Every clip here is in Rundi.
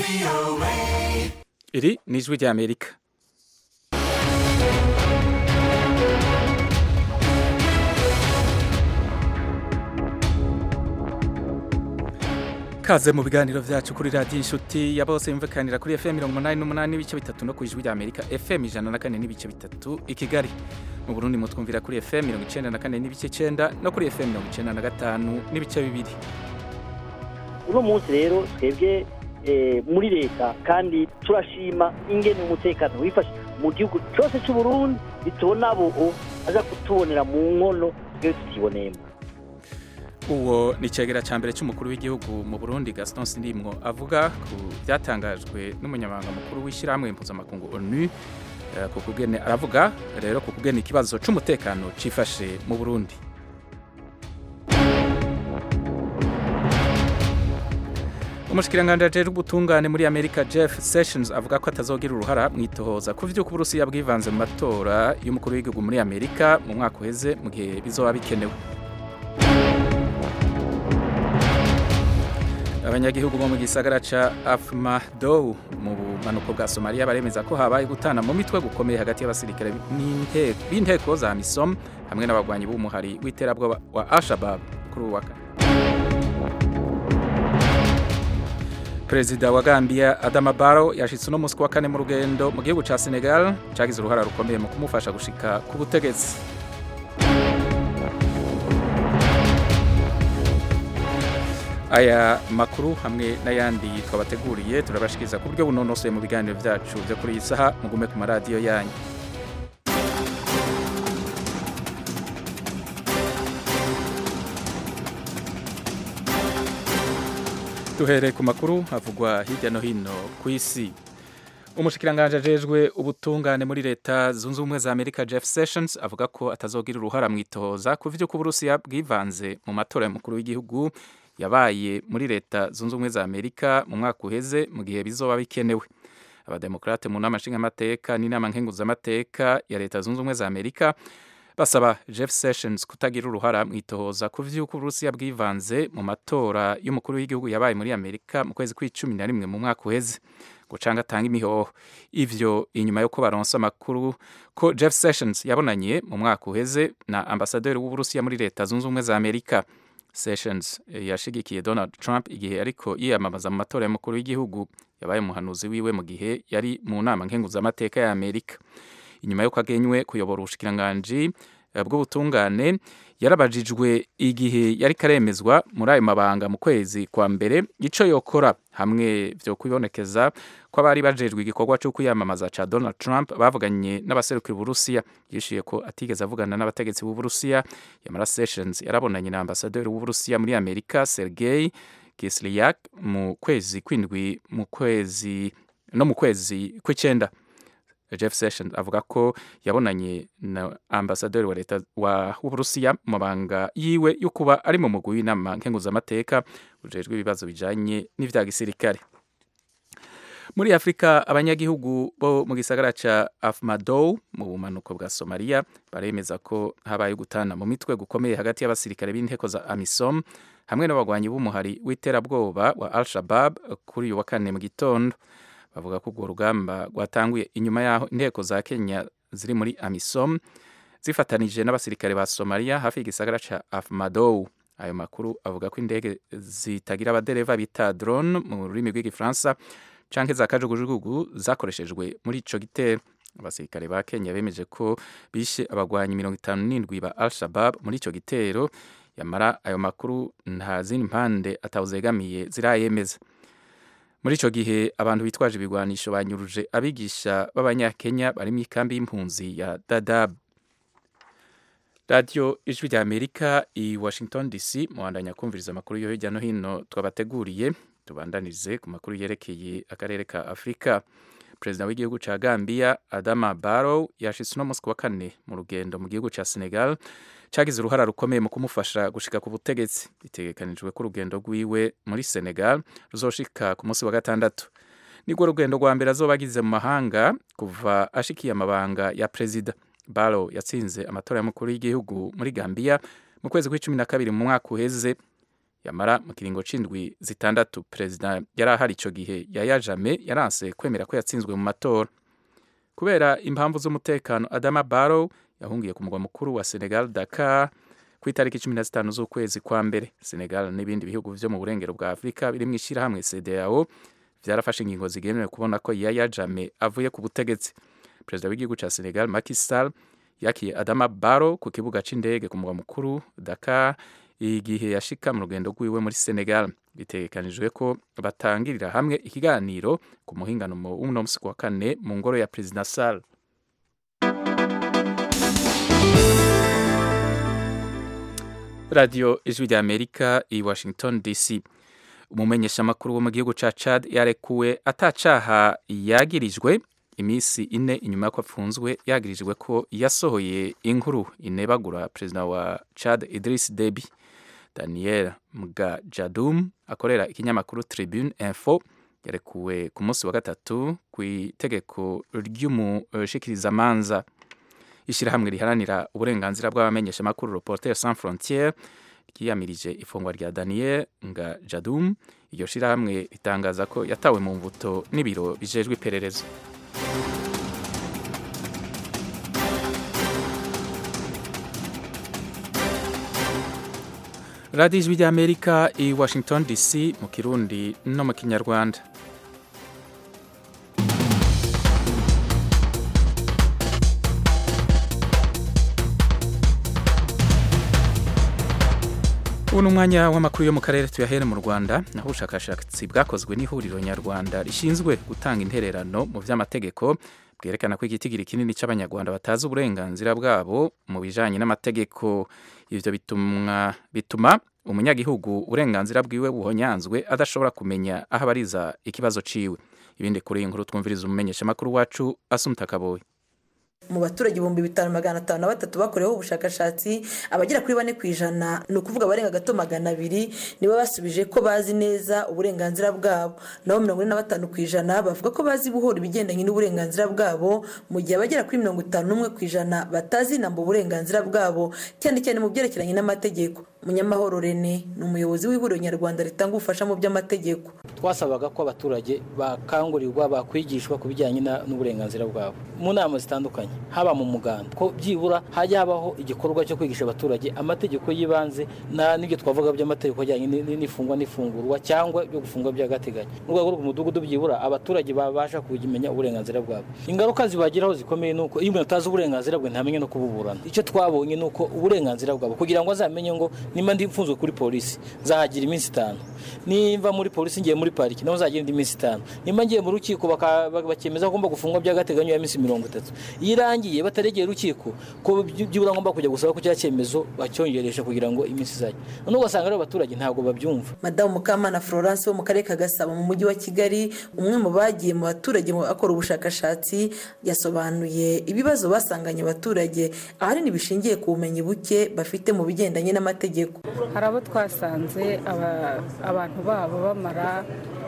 iri ni ijwi ry'amerika kaze mu biganiro vyacu kuri radiyo inshuti ya bose yumvikanira kuri fm mirongo umunani n'umunani n'ibice bitatu no ku ijwi ry'amerika fm ijana na kane n'ibice bitatu i kigali mu burundi mutwumvira kuri fm mirongo icenda na kane n'ibice cenda no kuri fm mirongo icenda na gatanu n'ibice bibiri uno munsi rero twebwe eh, muri leta kandi turashima ingene umutekano wifashe mu gihugu cyose cy'uburundi bitubona abo aza kutubonera mu nkono twe tutiboneyemo uwo ni icegera ca mbere c'umukuru w'igihugu mu burundi gaston sindimwo avuga ku vyatangajwe n'umunyamabanga mukuru w'ishyirahamwe mpuzamakungu onu eh, ku kugene aravuga rero ku kugena ikibazo c'umutekano cifashe mu burundi umushikiranganji ajejwe ubutungane muri amerika jeff sessions avuga ko atazogira uruhara mu itohoza ku vy'uko uburusiya bwivanze mu matora y'umukuru w'igihugu muri amerika mu mwaka uheze mu gihe bizoba bikenewe abanyagihugu bo mu gisagara ca afmadow mu bumanuko bwa somaliya baremeza ko habaye gutana mu mitwe gukomeye hagati y'abasirikare n'inte- b'inteko za misom hamwe n'abagwanyi b'umuhari w'iterabwoba wa al-shabab kuri uwa kane perezida wa gambia adama barrow yashitse uno musi wa kane mu rugendo mu gihugu ca senegal cagize uruhara rukomeye mu kumufasha gushika ku butegetsi aya makuru hamwe n'ayandi twabateguriye turabashikiriza ku buryo bunonosoye mu biganiro vyacu vyo kuri iyi saha mugume ku maradiyo yanyu duhereye ku makuru havugwa hirya no hino ku isi umushikiranganje ajejwe ubutungane muri leta zunze ubumwe za amerika jeff sessions avuga ko atazogira uruhara mu itohoza ku vy'uko uburusiya bwivanze mu matora y'umukuru w'igihugu yabaye muri leta zunze ubumwe za amerika mu mwaka uheze mu gihe bizoba bikenewe abademokrate mu nama nshingamateka n'inama nkenguzamateka ya leta zunze ubumwe za amerika basaba jeff sessions kutagira uruhara mu itohoza ku vy'uko uburusiya bwivanze mu matora y'umukuru w'igihugu yabaye muri amerika mu kwezi kw'icumi na rimwe mu mwaka uheze ngo canke atange imihoho ivyo inyuma yo ko baronse amakuru ko jeff sessions yabonanye mu mwaka uheze na ambasaderi w'uburusiya muri leta zunze ubumwe za amerika sessions eh, yashigikiye donald trump igihe ariko yiyamamaza mu matora y'umukuru w'igihugu yabaye umuhanuzi wiwe mu gihe yari mu nama nkenguzamateka ya amerika inyuma y'uko agenywe kuyobora ubushikiranganji eh, bw'ubutungane yarabajijwe igihe yari karemezwa muri ayo mabanga mu kwezi kwa mbere ico yokora hamwe vyo kwibonekeza ko abari bajejwe igikorwa cyo kwiyamamaza ca Donald Trump bavuganye n'abaserukira Uburusiya yishuye ko atigeze avugana n'abategetsi b'Uburusiya Yamara Sessions yarabonanye na ambasaderi w'Uburusiya muri Amerika Sergei Kislyak mu kwezi kwindwi mu kwezi no mu kwezi kw'icenda Jeff Sessions avuga ko yabonanye na ambasaderi wa leta wa w'Uburusiya mu mabanga yiwe yo kuba ari mu mugwi w'inama nkenguzamateka ujejwe ibibazo bijanye n'ivya gisirikare muri afurika abanyagihugu bo mu gisagara ca afmadow mu bumanuko bwa somaliya baremeza ko habaye gutana mu mitwe gukomeye hagati y'abasirikare b'inteko za amisom hamwe n'abagwanyi b'umuhari w'iterabwoba wa al-shabab kuri uyu wa kane mu gitondo bavuga ko urwo rugamba rwatanguye inyuma y'aho inteko za kenya ziri muri amisom zifatanije n'abasirikare ba somaliya hafi y'igisagara ca afmadow ayo makuru avuga ko indege zitagira abadereva bita drone mu rurimi rw'igifaransa canke za kajugujugu zakoreshejwe muri ico gitero abasirikare ba kenya bemeje ko bishe abagwanyi mirongo itanu n'indwi ba al-shabab muri ico gitero yamara ayo makuru nta zindi mpande atawuzegamiye zirayemeza muri ico gihe abantu bitwaje ibigwanisho banyuruje abigisha b'abanyakenya bari mu ikambi y'impunzi ya dadab radiyo ijwi rya amerika i washington dc muhandanya kumviriza amakuru yo hirya no hino twabateguriye tubandanirize ku makuru yerekeye akarere ka afurika perezida w'igihugu ca gambia adama barrow yashitse uno musi wa kane mu rugendo mu gihugu ca senegal cagize uruhara rukomeye mu kumufasha gushika ku butegetsi bitegekanijwe ko urugendo rwiwe muri senegal ruzoshika ku munsi wa gatandatu nirwo rugendo rwa mbere azoba agize mu mahanga kuva ashikiye amabanga ya perezida barrow yatsinze amatora y'umukuru w'igihugu muri gambia mu kwezi kw'icumi na kabiri mu mwaka uheze yamara mu kiringo c'indwi zitandatu perezida yari ahari ico gihe yaya jame yaranse kwemera ko yatsinzwe mu matora kubera impamvu z'umutekano adama barrow yahungiye ku mugwa mukuru wa senegal dakar ku itariki cumi na zitanu z'ukwezi kwa mbere senegal n'ibindi bihugu vyo mu burengero bwa afurika biri mu ishirahamwe cdao vyarafashe ingingo zigenewe kubona ko yaya jame avuye ku butegetsi perezida w'igihugu ca senegal Macky Sall yakiye adama barrow ku kibuga c'indege ku mugwa mukuru dakar igihe yashika mu rugendo rwiwe muri senegal bitegekanijwe ko batangirira hamwe ikiganiro ku muhingano w'uno musi wa kane mu ngoro ya perezida Sall radiyo ijwi rya amerika i washington dc umumenyeshamakuru wo mu gihugu ca chad yarekuwe atacaha yagirijwe iminsi ine inyuma y'uko apfunzwe yagirijwe ko yasohoye inkuru inebagura perezida wa chad idris deby daniel mgajadum akorera ikinyamakuru tribune info yarekuwe ku munsi wa gatatu ku itegeko ry'umushikirizamanza ishyirahamwe riharanira uburenganzira bw'abamenyeshamakuru reporter sans frontiere ryiyamirije ifungwa rya daniel nga jadum iryo shyirahamwe ritangaza ko yatawe mu mbuto n'ibiro bijejwe iperereza radiyo ijwi ry'amerika i washington dc mu kirundi no mu kinyarwanda ubu ni umwanya w'amakuru yo mu karere tuyahere mu rwanda naho ubushakashatsi bwakozwe n'ihuriro nyarwanda rishinzwe gutanga intererano mu by'amategeko bwerekana ko igitigiri kinini cy'abanyarwanda batazi uburenganzira bwabo mu bijanye n'amategeko ivyo bituma bituma umunyagihugu uburenganzira bwiwe buhonyanzwe adashobora kumenya aho abariza ikibazo ciwe ibindi kuri iyi nkuru twumviriza umumenyeshamakuru wacu asumta kaboyi mu baturage ibihumbi bitanu magana atanu na batatu bakoreweho ubushakashatsi abagera kuri bane ku ijana ni ukuvuga abarenga gato magana abiri nibo basubije ko bazi neza uburenganzira bwabo naho mirongo ine na batanu ku ijana bavuga ko bazi buhoro ibigendanye n'uburenganzira bwabo mu gihe abagera kuri mirongo itanu n'umwe ku ijana batazi inamba uburenganzira bwabo cyane cyane mu byerekeranye n'amategeko munyamahoro rene ni umuyobozi w'ihuriro nyarwanda ritanga ubufasha mu by'amategeko twasabaga ko abaturage bakangurirwa bakwigishwa ku bijyanye n'uburenganzira bwabo mu nama zitandukanye haba mu muganda ko byibura hajya habaho igikorwa cyo kwigisha abaturage amategeko y'ibanze n'ibyo twavuga by'amategeko ajyanye n'ifungwa n'ifungurwa cyangwa ibyo gufungwa by'agateganyo mu rwego rw'umudugudu byibura abaturage babasha kumenya uburenganzira bwabo ingaruka zibagiraho zikomeye ni uko iyo umuntu atazi uburenganzira bwe ntamenye no kububurana icyo twabonye ni uko uburenganzira bwabo kugira ngo azamenye ngo nimba ndi mfunzwe kuri polisi nzahagira iminsi itanu nimba muri polisi ngiye muri pariki naho nzagira indi minsi itanu nimba ngiye mu rukiko bakemeza ko ngomba gufungwa by'agateganyo ya minsi mirongo itatu iyo irangiye bataregera urukiko ko byibura ngomba kujya gusaba ko cya cyemezo bacyongeresha kugira ngo iminsi izajye noneho ugasanga rero abaturage ntabwo babyumva madamu mukamana florence wo mu karere ka gasabo mu mujyi wa kigali umwe mu bagiye mu baturage akora ubushakashatsi yasobanuye ibibazo basanganye abaturage ahanini bishingiye ku bumenyi buke bafite mu bigendanye n'amategeko hari abo twasanze abantu babo bamara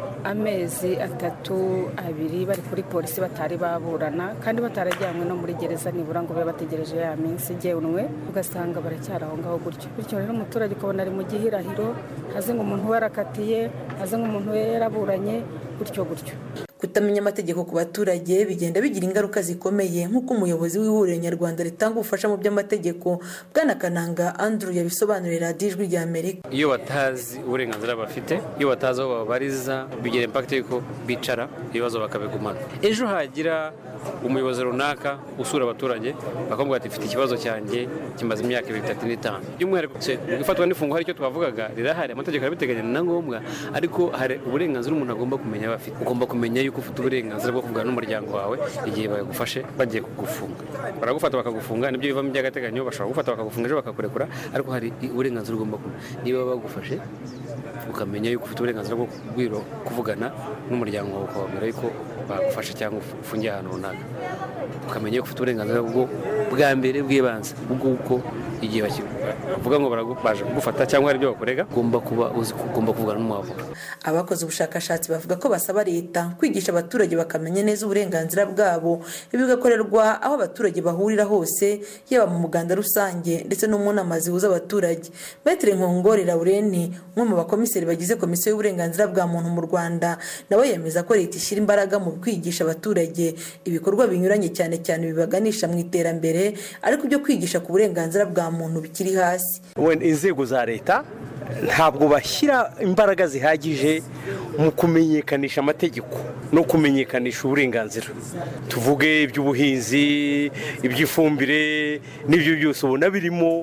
amezi atatu abiri bari kuri polisi batari baburana kandi batarajyanywe no muri gereza nibura ngo babe bategereje ya minsi igenwe ugasanga baracyari aho ngaho gutyo bityo rero umuturage ukabona ari mu gihirahiro haze ngo umuntu we arakatiye haze ngo umuntu we yaraburanye gutyo gutyo kutamenya amategeko ku baturage bigenda bigira ingaruka zikomeye nk'uko umuyobozi w'ihuriro nyarwanda ritanga ubufasha mu by'amategeko bwana kananga andrew yabisobanurira radiyo ijwi rya amerika iyo batazi uburenganzira bafite iyo batazi aho babariza bigira impakiti y'uko bicara ibibazo bakabigumana ejo hagira umuyobozi runaka usura abaturage bakamubwira ati mfite ikibazo cyanjye kimaze imyaka ibiri itatu n'itanu by'umwihariko gufatwa n'ifungo hari icyo twavugaga rirahari amategeko arabiteganya ni na ngombwa ariko hari uburenganzira umuntu agomba kumenya aba afite ugomba kumenya yuko ufite uburenganzira bwo kuvugana n'umuryango wawe igihe bagufashe bagiye kugufunga baragufata bakagufunga nibyo bivamo iby'agateganyo bashobora gufata bakagufunga ejo bakakurekura ariko hari uburenganzira ugomba kumenya niba bagufashe ukamenya yuko ufite uburenganzira bwo kuvugana n'umuryango wawe ukababwira yuko bagufasha cyangwa ufungiye ahantu runaka ukamenya ko ufite uburenganzira bwo bwa mbere bw'ibanze bw'uko igihe bavuga ngo baje kugufata cyangwa hari ibyo bakorega ugomba kuba uzi ko ugomba kuvugana n'umwavoka abakoze ubushakashatsi bavuga ko basaba leta kwigisha abaturage bakamenya neza uburenganzira bwabo ibi bigakorerwa aho abaturage bahurira hose yaba mu muganda rusange ndetse no mu nama zihuza abaturage metero nkongori laureni umwe mu bakomiseri bagize komisiyo y'uburenganzira bwa muntu mu rwanda nawe yemeza ko leta ishyira imbaraga mu kwigisha abaturage ibikorwa binyuranye cyane cyane bibaganisha mu iterambere ariko ibyo kwigisha ku burenganzira bwa muntu bikiri hasi inzego za leta ntabwo bashyira imbaraga zihagije mu kumenyekanisha amategeko no kumenyekanisha uburenganzira tuvuge iby'ubuhinzi iby'ifumbire n'ibyo byose ubona birimo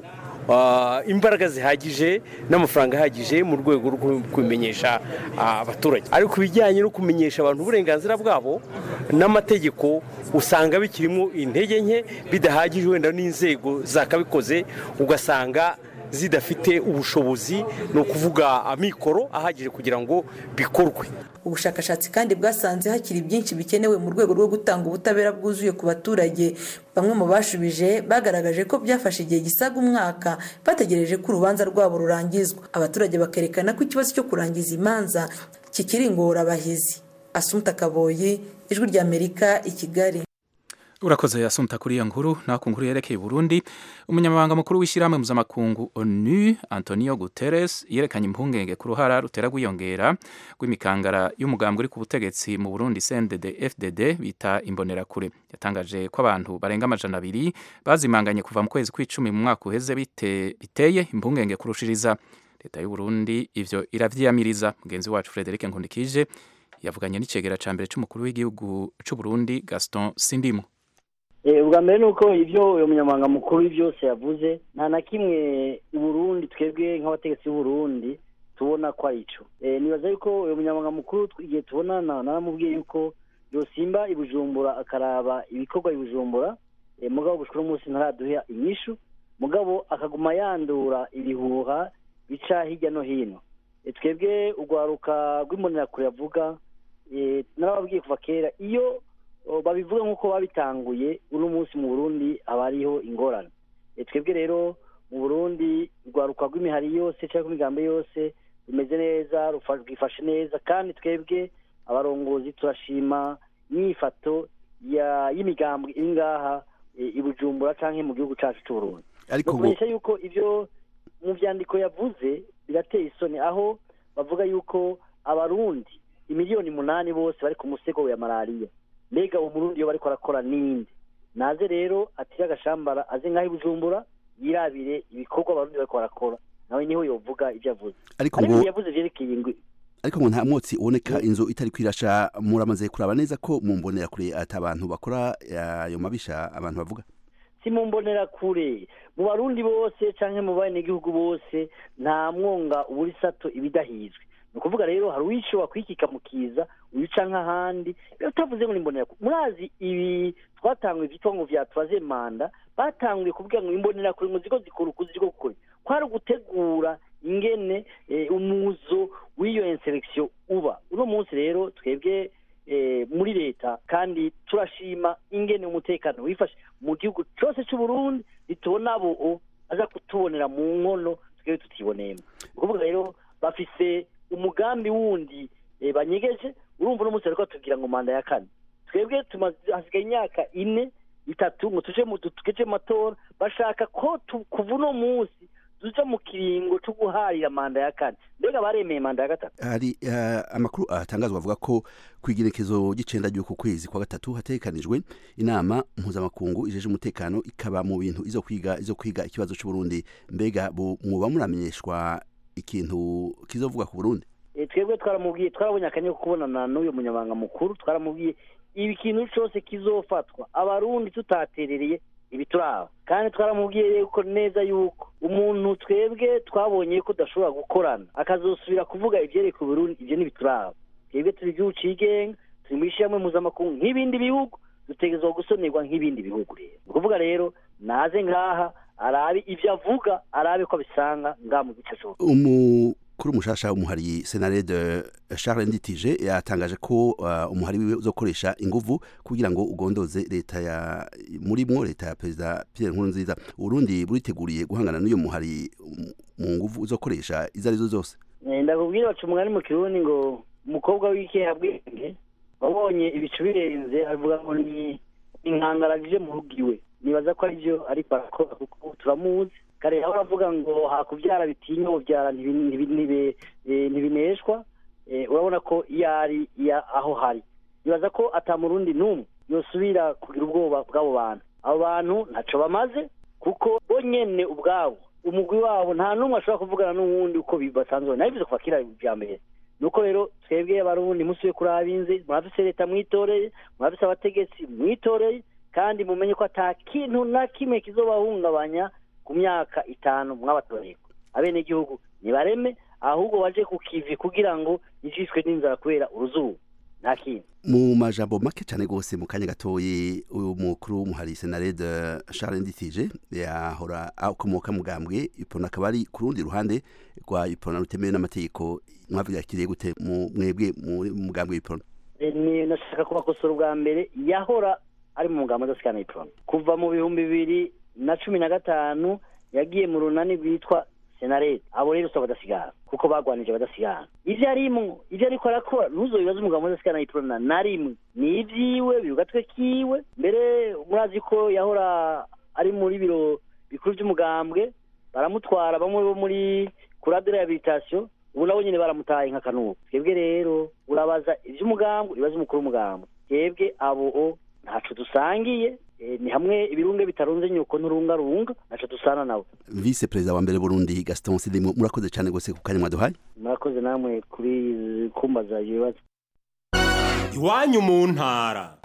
imbaraga zihagije n'amafaranga ahagije mu rwego rwo kubimenyesha abaturage ariko ibijyanye no kumenyesha abantu uburenganzira bwabo n'amategeko usanga bikirimo intege nke bidahagije wenda n'inzego zakabikoze ugasanga zidafite ubushobozi ni ukuvuga amikoro ahagije kugira ngo bikorwe ubushakashatsi kandi bwasanze hakiri byinshi bikenewe mu rwego rwo gutanga ubutabera bwuzuye ku baturage bamwe mu bashubije bagaragaje ko byafashe igihe gisaga umwaka bategereje ko urubanza rwabo rurangizwa abaturage bakerekana ko ikibazo cyo kurangiza imanza kikiri ingorabahizi asumta kaboyi ijwi ry'amerika i kigali urakoze yasumta kuri iyo nkuru naho ku nkuru yerekeye Burundi umunyamabanga mukuru w'ishyirahamwe mpuzamakungu onu antonio guterres yerekanye impungenge ku ruhara rutera rwiyongera rw'imikangara y'umugambwe uri ku butegetsi mu burundi cndd fdd bita imbonerakure yatangaje ko abantu barenga amajana abiri bazimanganye kuva mu kwezi kw'icumi mu mwaka uheze biteye impungenge kurushiriza leta y'uburundi ivyo iravyiyamiriza mugenzi wacu frederic nkundikije yavuganye n'icegera ca mbere c'umukuru w'igihugu c'uburundi gaston sindimo ubwa mbere ni uko ibyo uyu munyamabanga mukuru byose yavuze nta na kimwe i burundi twebwe nk'abategetsi b'uburundi tubona ko ari cyo nibaza yuko uyu munyamabanga mukuru igihe tubonana naramubwiye yuko yosimba i bujumbura akaraba ibikorwa i bujumbura mugabo gushika uno munsi ntaraduha inyishu mugabo akaguma yandura ibihuha bica hirya no hino twebwe urwaruka rw'imbonerakure yavuga narababwiye kuva kera iyo babivuga nk'uko babitanguye uno munsi mu burundi haba hariho ingorane twebwe rero mu burundi urwaruka rw'imihari yose cyangwa imigambi yose rumeze neza rwifashe neza kandi twebwe abarongozi turashima imyifato y'imigambi iri ngaha i bujumbura cyangwa mu gihugu cyacu cy'uburundi ariko kumenyesha yuko ibyo mu byandiko yavuze birateye isoni aho bavuga yuko abarundi imiliyoni umunani bose bari ku musego wa malariya mbega umurundi iyo bariko arakora ninde naze rero atire agashambara aze nk'aho ibujumbura yirabire ibikorwa abarundi bariko barakora nawe niho yovuga ibyo avuze ariko ariko ngo ibyo yavuze vyerekeye ingwi ariko ngo nta mwotsi uboneka inzu itari kwirasha muramaze kuraba neza ko mu mbonera kure ati abantu bakora ayo mabisha abantu bavuga si mu mbonera kure mu barundi bose canke mu banegihugu bose nta mwonga uburi sato ibidahizwe ni ukuvuga rero hari uwishoba kwikika mu kiza uyica nk'ahandi rero utavuze ngo ni mbonera kure murazi ibi twatanguye vyitwa ngo vya troisième manda batanguye kuvuga ngo imbonera kure ngo ziko zikora ukuzi ziko kure kwari ugutegura ingene eh, umuzo w'iyo inselektion uba uno munsi rero twebwe eh, muri leta kandi turashima ingene umutekano wifashe mu gihugu cyose cy'u Burundi bitubona abo aza kutubonera mu nkono twebwe tutiboneyemo ni ukuvuga rero bafise umugambi wundi eh, banyegeje urumva uno munsi bariko batubwira ngo manda ya kane twebwe tumaze hasigaye imyaka ine itatu ngo tuje mu tugeje mu matora bashaka ko tu- kuva uno munsi tuja mu kiringo cyo guharira manda ya kane mbega baremeye manda ya gatatu hari eh, amakuru atangazwa avuga ko ku igerekezo ry'icenda ry'uku kwezi kwa gatatu hategekanijwe inama mpuzamakungu ijeje umutekano ikaba mu bintu izo kwiga izo kwiga ikibazo c'uburundi mbega bu- mwoba muramenyeshwa ikintu kizovuga ku burundi Eh, twebwe twaramubwiye twarabonye akanya ko kubonana n'uyu munyamabanga mukuru twaramubwiye ibi kintu cyose kizofatwa abarundi tutaterereye ibi turaba kandi twaramubwiye yuko neza yuko umuntu twebwe twabonye ko udashobora gukorana akazosubira kuvuga ibyereka uburundi ibyo ntibituraba twebwe turi igihugu cigenga turi mu ishyirahamwe mpuzamakungu nk'ibindi bihugu dutegerezwa gusonerwa nk'ibindi bihugu rero ni ukuvuga rero naze ngaha arabe ibyo avuga arabe ko abisanga ngaha mu gice cyose umukuru mushasha w'umuhari senarede charles nditije yatangaje ko uh, umuhari wiwe uzokoresha inguvu kugira ngo ugondoze leta ya murimwo leta ya perezida pierre nkurunziza urundi buriteguriye guhangana n'uyo muhari mu nguvu uzokoresha izo arizo zose ndakubwira baca umugani mu kirundi ngo umukobwa w'ikeha bwenge wabonye ibicu birenze avuga ngo ni inkangaragije mu rugo iwe nibaza ko aribyo ariko arakora kuko turamuzi kare aho aravuga ngo hakubyara bitinya ubyara ntibineshwa urabona ko iyo ari aho hari nibaza ko atamurundi n'umwe yosubira kugira ubwoba bw'abo bantu abo bantu ntacyo bamaze kuko bo nyine ubwabo umugwi wabo nta n'umwe ashobora kuvugana n'uwundi uko basanzwe nayo bivuze kuva kera bya mbere nuko rero twebwe abarundi musubiye kuri abinzi murafise leta mwitoreye murafise abategetsi mwitoreye kandi mumenye ko ata kintu na kimwe kizobahungabanya ku myaka itanu mwabatoreye abenegihugu nibareme ahubwo baje ku kivi kugira ngo yicishwe n'inzara kubera uruzuba nta kintu mu majambo make cyane rwose mu kanya gatoyi uyu mukuru w'umuhari senarede charles nditije yahora akomoka mugambwe ipona akaba ari ku rundi ruhande rwa ipona rutemewe n'amategeko mwavyakiriye gute mu mwebwe mu mugambwe w'ipona ni nashaka kubakosora ubwa mbere yahora ari mu mugambo udasikana ipona kuva mu bihumbi bibiri na cumi na gatanu yagiye mu runani rwitwa senarede abo rero usaba badasigara kuko bagwanije badasigara ivyo arimwo ivyo ariko arakora ntuzobibaza umugabo udasigana ipona na rimwe ni ivyiwe biri gatwe kiwe mbere murazi ko yahora ari muri biro bikuru vy'umugambwe baramutwara bamwe bo muri kurade rehabilitation ubu nabo nyene baramutaye nk'akanubu twebwe rero urabaza ivy'umugambwe uribaza umukuru w'umugambwe twebwe abo ntaco dusangiye ni hamwe ibirunge bitarunze nyuko nturungarunga naco dusana nawe vice perezida wa mbere burundi gaston sidimo murakoze cyane gose ku kanya mwaduhaye murakoze namwe kuri kumbaza ibibazo iwanyu mu ntara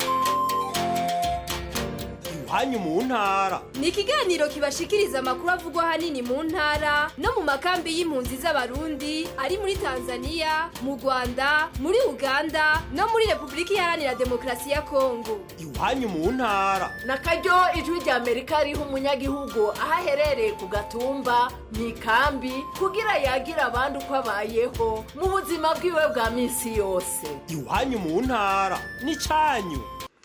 iwanyu mu ntara ni ikiganiro kibashikiriza amakuru avugwa ahanini mu ntara no mu makambi y'impunzi z'abarundi ari muri tanzania mu rwanda muri uganda no muri repubulika iharanira demokarasi ya kongo iwanyu mu ntara na karyo ijwi rya amerika riha umunyagihugu aho aherereye ku gatumba mu ikambi kugira yagira abandi uko abayeho mu buzima bwiwe bwa minsi yose iwanyu mu ntara ni cyanyu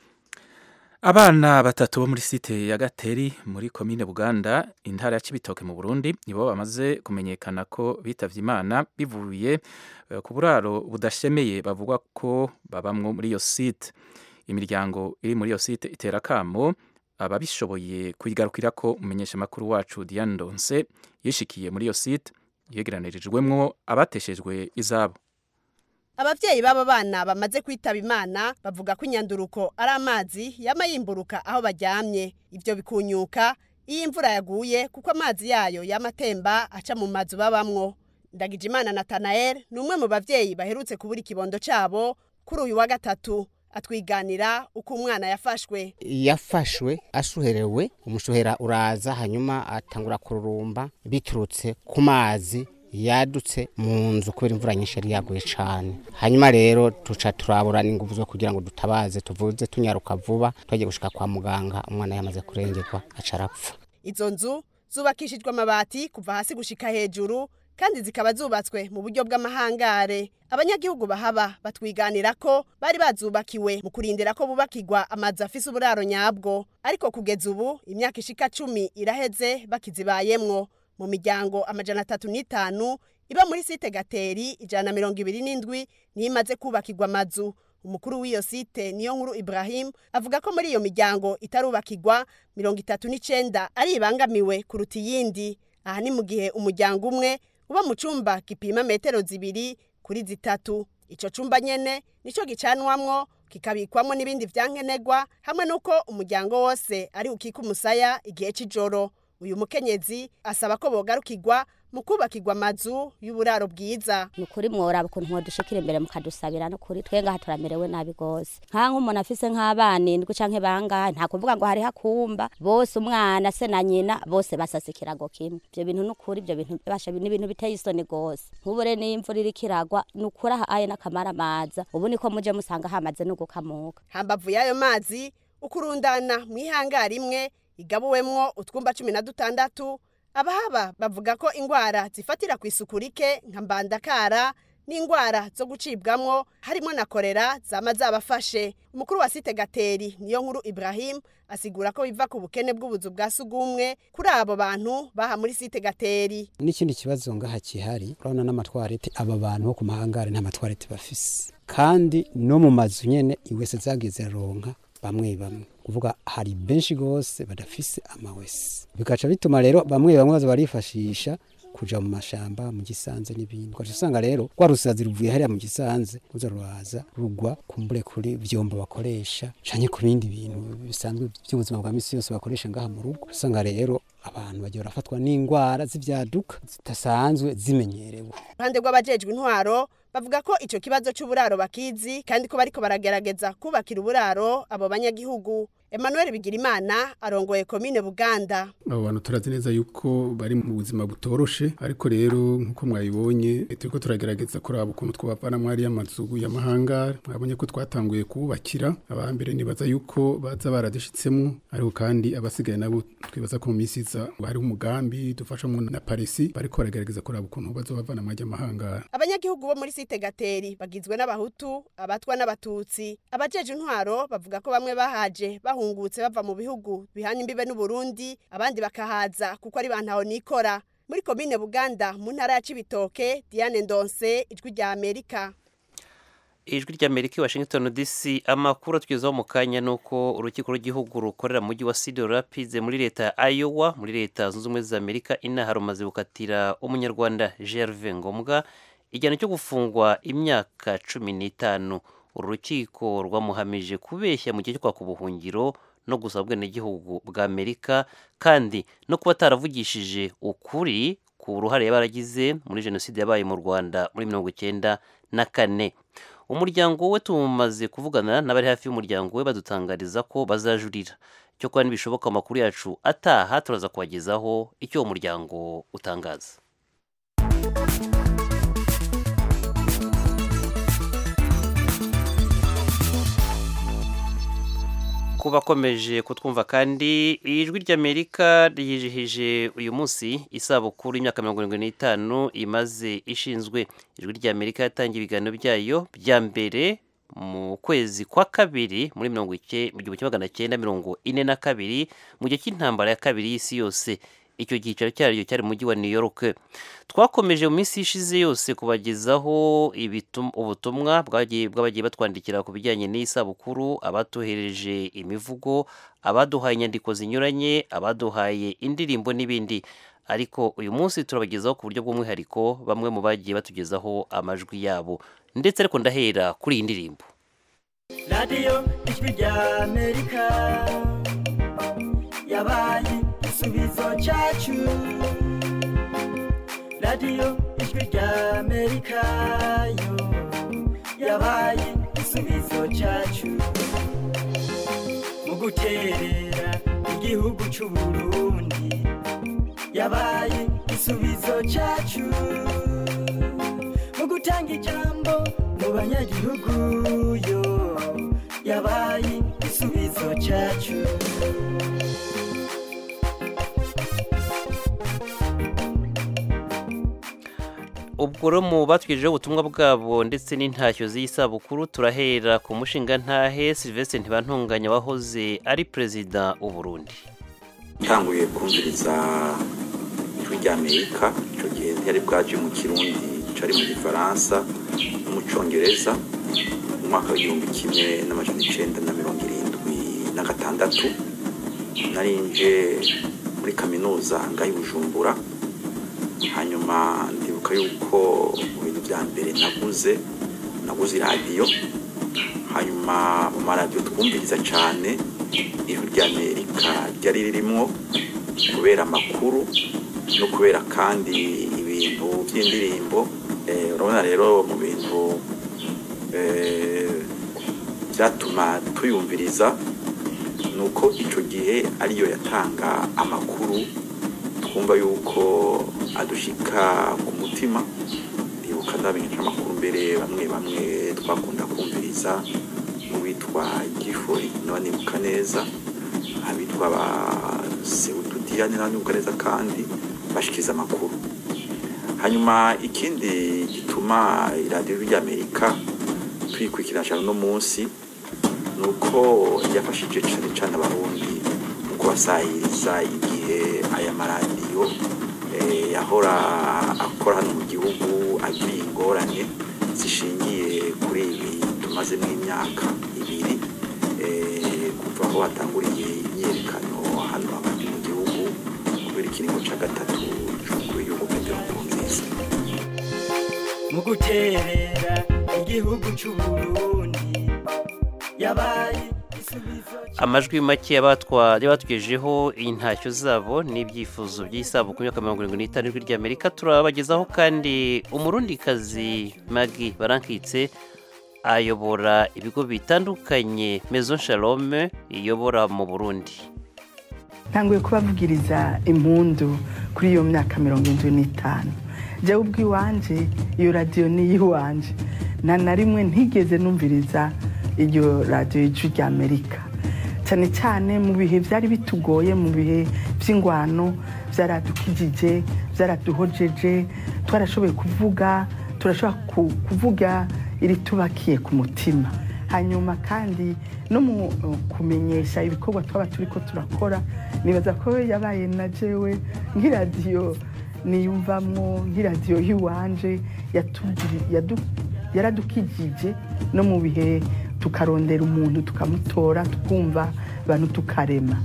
abana batatu bo muri site ya gateri muri komine buganda intara ya kibitoke mu burundi nibo bamaze kumenyekana ko bitavye imana bivuye ku buraro budashemeye bavuga ko babamwo muri iyo site imiryango iri muri iyo site itera kamo ababishoboye kuyigarukira ko umumenyesha makuru wacu Diane Ndonse yishikiye muri iyo site yegeranirijwemwo abateshejwe izabo abavyeyi b'aba bana bamaze kwitaba imana bavuga ko inyanduruko ari amazi yama yimburuka aho baryamye ivyo bikunyuka iyo imvura yaguye kuko amazi yayo yama atemba aca mu mazu babamwo ndagijimana natanael ni umwe mu bavyeyi baherutse kubura ikibondo cabo kuri uyu wa gatatu atwiganira uko umwana yafashwe yafashwe ashuherewe umushuhera uraza hanyuma atangura kururumba biturutse ku mazi yadutse mu nzu kubera imvura nyinshi yari yaguye cyane hanyuma rero tuca turabura n'ingufu zo kugira ngo dutabaze tuvuze tunyaruka vuba twagiye gushika kwa muganga umwana yamaze kurengerwa aca arapfa izo nzu zubakishijwe amabati kuva hasi gushika hejuru kandi zikaba zubatswe mu buryo bw'amahangare abanyagihugu bahaba batwiganira ko bari bazubakiwe mu kurindira ko bubakirwa amazu afise uburaro nyabwo ariko kugeza ubu imyaka ishika cumi iraheze bakizibayemwo mu miryango amajana atatu n'itanu iba muri site gateri ijana na mirongo ibiri n'indwi niyo imaze kubakirwa amazu umukuru w'iyo site niyo nkuru ibrahim avuga ko muri iyo miryango itarubakirwa mirongo itatu n'icenda ari ibangamiwe kuruta iyindi aha ni mu gihe umuryango umwe uba mu cumba gipima metero zibiri kuri zitatu ico cumba nyene nico gicanwamwo kikabikwamwo n'ibindi vyankenerwa hamwe n'uko umuryango wose ari ukika umusaya igihe c'ijoro uyu mukenyezi asaba ko bogarukirwa mu kubakirwa amazu y'uburaro bwiza ni ukuri mworaba ukuntu mwodushikira imbere mukadusabira no kuri twe ngaha turamerewe nabi gose nka nk'umuntu afise nk'abana indwi canke bangahe nta kuvuga ngo hariho akumba bose umwana se na nyina bose basasa ikirago kimwe ivyo bintu n'ukuri ivyo bintu basha ni ibintu biteye isoni gose nk'ubure n'iyo imvura iriko iragwa ni ukuri aha aye n'akamara amaza ubu niko muje musanga hamaze no gukamuka hambavu y'ayo mazi ukurundana mw'ihangari imwe igabuwemwo utwumba cumi na dutandatu abahaba bavuga ko ingwara zifatira ku isuku rike nka mbandakara n'ingwara zo gucibwamwo harimo na korera zama zabafashe umukuru wa site gateri niyo nkuru ibrahim asigura ko biva ku bukene bw'ubuzu bwa sugumwe kuri abo bantu baha muri site gateri n'ikindi kibazo ngaha kihari urabona n'amatwarete aba bantu bo ku mahangare nta matwarete bafise kandi no mu mazu nyene iwese zagiye ziraronka bamwe bamwe kuvuga hari benshi gose badafise amawese bigaca bituma rero bamwe bamwe baza barifashisha kuja mu mashamba mu gisanze n'ibindi ugaca usanga rero rwa rusazi ruvuye hariya mu gisanze ruza ruraza rugwa kumbure kuri vyombo bakoresha canke ku bindi bintu bisanzwe by'ubuzima bwa misi yose bakoresha ngaha mu rugo usanga rero abantu bagiye barafatwa n'ingwara z'ivyaduka zidasanzwe zimenyerewe iruhande rw'abajejwe intwaro bavuga ko ico kibazo c'uburaro bakizi kandi ko bariko baragerageza kubakira uburaro abo banyagihugu Emmanuel Bigirimana arongoye komine Buganda abo bantu turazi neza yuko bari mu buzima butoroshe ariko rero nkuko mwabibonye turiko turagerageza kuraba ukuntu twabavana mwari y'amazu y'amahangara mwabonye ko twatanguye kubakira abambere nibaza yuko baza baradishitsemo ariko kandi abasigaye nabo twibaza ko mu minsi iza hari umugambi dufashamo na Parisi bariko baragerageza kuraba ukuntu bazobavana mwari y'amahangara abanyagihugu bo muri site gateri bagizwe n'abahutu abatwa n'abatutsi abajeje intwaro bavuga ko bamwe bahaje bahungutse bava mu bihugu bihana imbibe n'uburundi abandi bakahaza kuko ari bantaho nikora muri komine buganda mu ntara ya cibitoke diane ndonse ijwi rya amerika ijwi ry'amerika i washington dc amakuru atwizaho mu kanya ni uko urukiko rw'igihugu rukorera mu mujyi wa cedar rapids muri leta ya iowa muri leta zunze ubumwe za amerika inaha rumaze gukatira umunyarwanda gerve ngombwa igihano cyo gufungwa imyaka cumi n'itanu uru rukiko rwamuhamije kubeshya mu gihe cyo kwaka ubuhungiro no gusaba ubwenegihugu bwa amerika kandi no kuba ataravugishije ukuri ku ruhare yaba yaragize muri jenoside yabaye mu rwanda muri mirongo icyenda na kane umuryango we tumaze kuvugana n'abari hafi y'umuryango we badutangariza ko bazajurira cyo kuba ntibishoboka amakuru yacu ataha turaza kubagezaho icyo uwo muryango utangaza ku bakomeje kutwumva kandi ijwi ry'amerika ryijihije uyu munsi isabukuru y'imyaka mirongo irindwi n'itanu imaze ishinzwe ijwi ry'amerika yatangiye ibiganiro byayo bya mbere mu kwezi kwa kabiri muri mirongo ike mu gihumbi kimwe magana cyenda mirongo ine na kabiri mu gihe cy'intambara ya kabiri y'isi yose icyo cyicaro cyaryo cyari mu mujyi wa new york twakomeje mu minsi ishize yose kubagezaho ubutumwa bw'abagiye batwandikira ku bijyanye n'isabukuru abatuhereje imivugo abaduhaye inyandiko zinyuranye abaduhaye indirimbo n'ibindi ariko uyu munsi turabagezaho ku buryo bw'umwihariko bamwe mu bagiye batugezaho amajwi yabo ndetse ariko ndahera kuri iyi ndirimbo radiyo ijwi rya amerika yabaye igisubizo cyacu radiyo ijwi rya amerika yo yabaye igisubizo cyacu mu guterera igihugu cy'u burundi yabaye igisubizo cyacu mu gutanga ijambo mu banyagihugu yo yabaye igisubizo cyacu ubwo rero mu batwijeho ubutumwa bwabo ndetse n'intashyo z'isabukuru turahera ku mushinga ntahe Sylvestre ntibantunganya wahoze ari perezida Burundi ntanguye kumviriza ijwi ry'amerika icyo gihe ntiyari bwaje mu kirundi cari mu gifaransa no mu congereza mu mwaka w'igihumbi kimwe n'amajana icenda na mirongo irindwi na gatandatu narinje muri kaminuza ngaho i bujumbura hanyuma ndibuka yuko mu bintu bya mbere naguze naguze iradiyo hanyuma mu maradiyo twumviriza cyane ijwi ry'amerika ryari ririmo kubera amakuru no kubera kandi ibintu by'indirimbo urabona rero mu bintu byatuma tuyumviriza ni uko icyo gihe ariyo yatanga amakuru twumva yuko adushika ku mutima ndibuka ndabinca amakuru mbere bamwe bamwe twakunda kumviriza n'uwitwa gifuri niba nibuka neza abitwa ba sewutudiyani niba nibuka neza kandi bashikiriza amakuru hanyuma ikindi gituma iradiyo ry'amerika tuyikurikirana cyane uno munsi ni uko yafashije cyane cyane abarundi mu kubasahiriza igihe aya maradiyo eh, yahora akora hano mu gihugu agira ingorane zishingiye kuri ibi tumazemo imyaka ibiri eh, kuva aho hatanguriye imyiyerekano hano hagati mu gihugu kubera ikiringo cya gatatu cy'umukuru w'igihugu petero nkurunziza mu guterera igihugu c'uburundi yabaye amajwi make y'abatwa y'abatugejeho intashyo zabo n'ibyifuzo by'isabukuru y'imyaka mirongo irindwi n'itanu ijwi ry'amerika turabagezaho kandi umurundikazi magi barankitse ayobora ibigo bitandukanye mezo shalome iyobora mu burundi ntanguye kubavugiriza impundu kuri iyo myaka mirongo irindwi n'itanu jya ubw'iwanje iyo radiyo ni iy'iwanje nta na rimwe ntigeze numviriza iryo radiyo y'ijwi ry'amerika cyane cyane mu bihe byari bitugoye mu bihe by'ingwano byaradukijije byaraduhojeje twarashoboye kuvuga turashobora ku- kuvuga iritubakiye ku mutima hanyuma kandi no mu uh, kumenyesha ibikorwa twaba turi ko turakora nibaza ko yabaye na jewe nk'iradiyo niyumvamwo nk'iradiyo y'iwanje yatugiri- yadu- yaradukijije no mu bihe tukarondera umuntu tukamutora tukumva abantu tukarema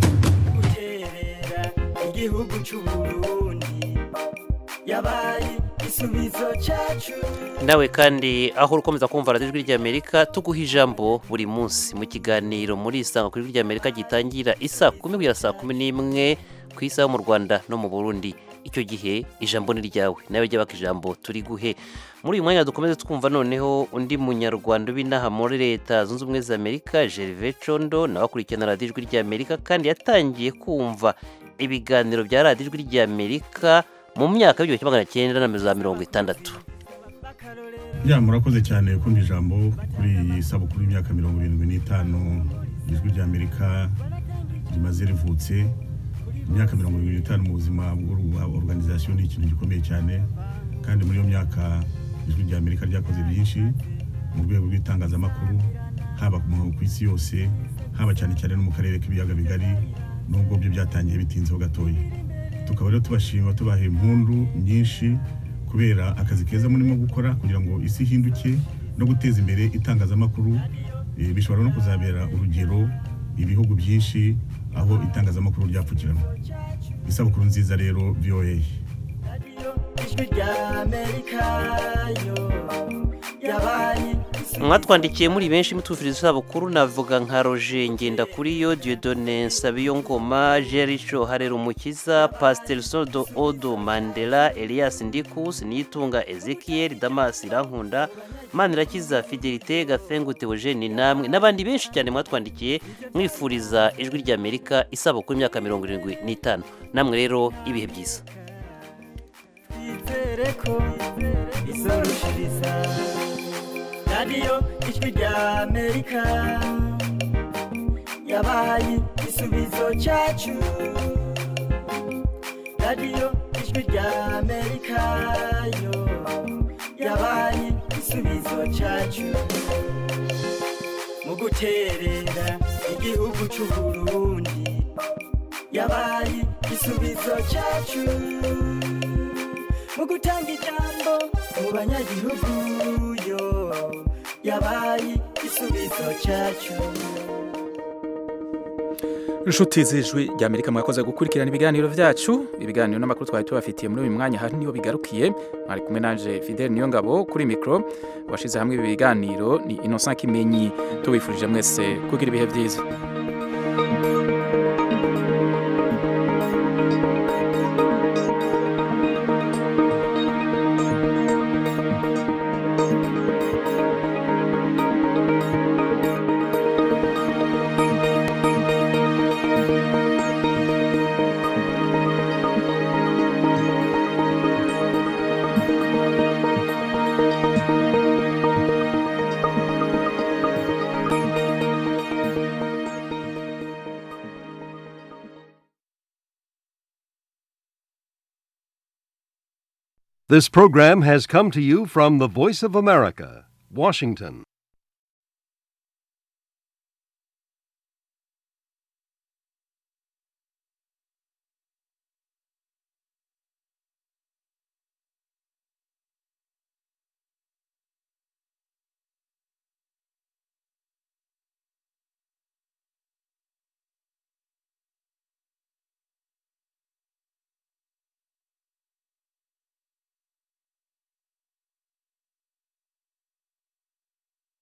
guterera igihugu c'uburundi yabaye igisubizo cacu nawe kandi aho ukomeza kumva radiyo ijwi ry'amerika tuguha ijambo buri munsi mu kiganiro muri isanga kuri ijwi ry'amerika gitangira isaa kumi kugera saa kumi n'imwe ku isaha yo mu rwanda no mu burundi icyo gihe ijambo ni ryawe nawe jya baka ijambo turi guhe muri uyu mwanya dukomeze twumva noneho undi munyarwanda w'inaha muri leta zunze ubumwe za amerika gerve condo nawe akurikirana radiyo ijwi ry'amerika kandi yatangiye kumva ibiganiro bya radiyo ijwi ry'amerika mu myaka y'igihumbi kimwe magana cyenda na za mirongo itandatu ya murakoze cyane kumva ijambo kuri iyi sabukuru y'imyaka mirongo irindwi n'itanu ijwi ry'amerika rimaze rivutse imyaka mirongo irindwi n'itanu mu buzima bwa organization ni ikintu gikomeye cyane kandi muri iyo myaka ijwi ry'amerika ryakoze byinshi mu rwego rw'itangazamakuru haba ku ku isi yose haba cyane cyane no mu karere k'ibiyaga bigari nubwo byo byatangiye bitinzeho gatoya tukaba rero tubashima tubaha impundu nyinshi kubera akazi keza murimo gukora kugira ngo isi ihinduke no guteza imbere itangazamakuru eh, bishobora no kuzabera urugero ibihugu byinshi aho itangazamakuru ryapfukiranwa isabukuru nziza rero voa ijwi ry'amerika yo yabaye mwatwandikiye muri benshi mutufiriza isabukuru navuga nka roger ngendakuriyo diodone nsabiyongoma jericho harera umukiza pasiteri sodo odo mandela elias ndikus niyitunga ezekiel damas irankunda manirakiza fidelite gafengu teogene namwe n'abandi benshi cyane mwatwandikiye mwifuriza ijwi ry'amerika isabukuru y'imyaka mirongo irindwi n'itanu namwe rero ibihe byiza twizere ko izorushiriza radiyo ijwi ry'amerika yabaye igisubizo cyacu radiyo ijwi ry'amerika yo yabaye igisubizo cyacu mu guterera igihugu c'uburundi yabaye igisubizo cyacu mu gutanga ijambo mu banyagihugu yo yabaye igisubizo cyacu inshuti z'ijwi ry'amerika mwakoze gukurikirana ibiganiro byacu ibiganiro n'amakuru twari tubafitiye muri uyu mwanya hari niyo bigarukiye mwari kumwe nanje fidel niyo ngabo kuri mikoro washyize hamwe ibi biganiro ni innocent kimenyi tubifurije mwese kugira ibihe byiza This program has come to you from the Voice of America, Washington.